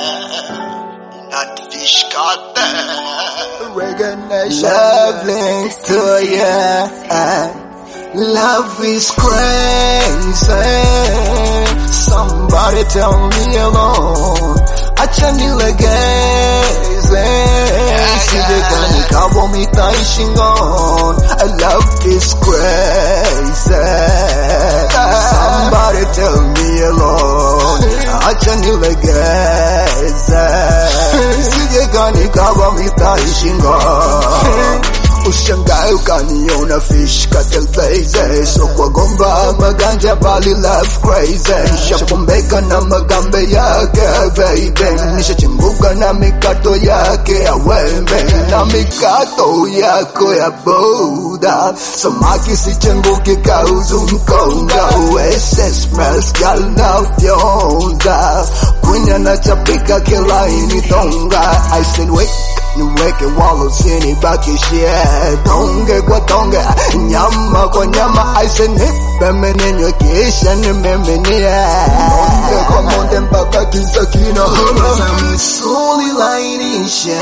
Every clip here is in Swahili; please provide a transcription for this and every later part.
Natishkate. Reggae Nation. Love links to you. Love is crazy. Somebody tell me alone. Acha nilegeze. Sijekani kabo mitaishi ngon. Love is crazy. Somebody tell me alone. Acha nilegeze. Sijekani kabo mitaishi ngon. Ushangae ukaniona fish katelbeze So kwa gomba maganja bali love crazy Shapombeka na magambe yake baby Nishachimbuka na mikato yake ya wembe Na mikato yako ya boda Samaki sichenguki kauzu mkonga Uese smells gal na fyonza Kunya na chapika kila initonga I said wake niweke walo chini baki shie tonge kwa tonge nyama kwa nyama aise nipe menenyo kisha nimeminie monde kwa monde mpaka kisa kina homa misuli lainishe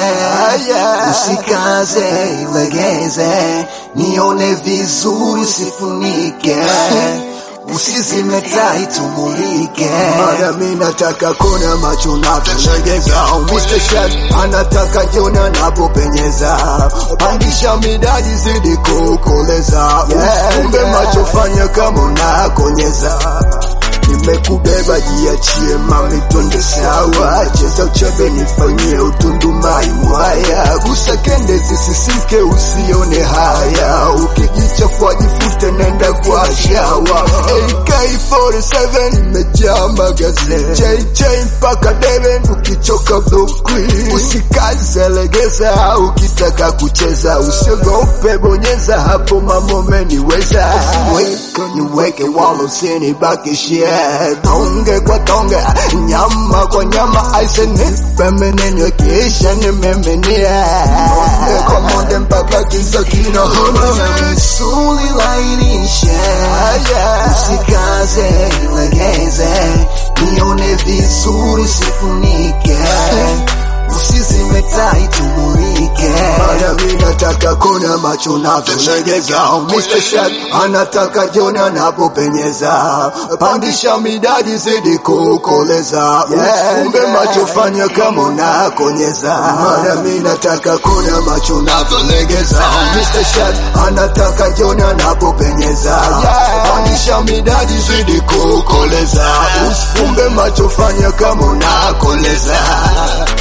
usikaze ilegeze nione vizuri sifunike usizime tai tumulike mara mi nataka kona macho navyolegeza Mr. Chef anataka jona napopenyeza pandisha midadi zidi kukoleza ufunge macho fanya kama unakonyeza nimekubeba jiachie mami twende sawa cheza uchebe nifanyie utundumai mwaya gusa kende zisisimke usione haya ukijichafua jifute nenda kwa shawa AK47 imejaa magazine JJ mpaka Deben ukichoka blokwi usikaze legeza ukitaka kucheza usiogope bonyeza hapo mamomeniweza niweke walo sini bakishie tonge kwa tonge nyama kwa nyama aise nipe menenyo kisha nimeminie monde kwa monde mpaka kisa kina homa misuli lainishe usikaze ilegeze nione vizuri sifunike usizime tai tumulike mara mi nataka kona macho navyolegeza Mr. Shaq anataka jona napopenyeza pandisha midadi zidi kukoleza ufunge macho fanya kama unakonyeza mara mi nataka kona macho navyolegeza Mr. Shaq anataka jona napopenyeza pandisha midadi zidi kukoleza usifunge macho fanya kama unakoleza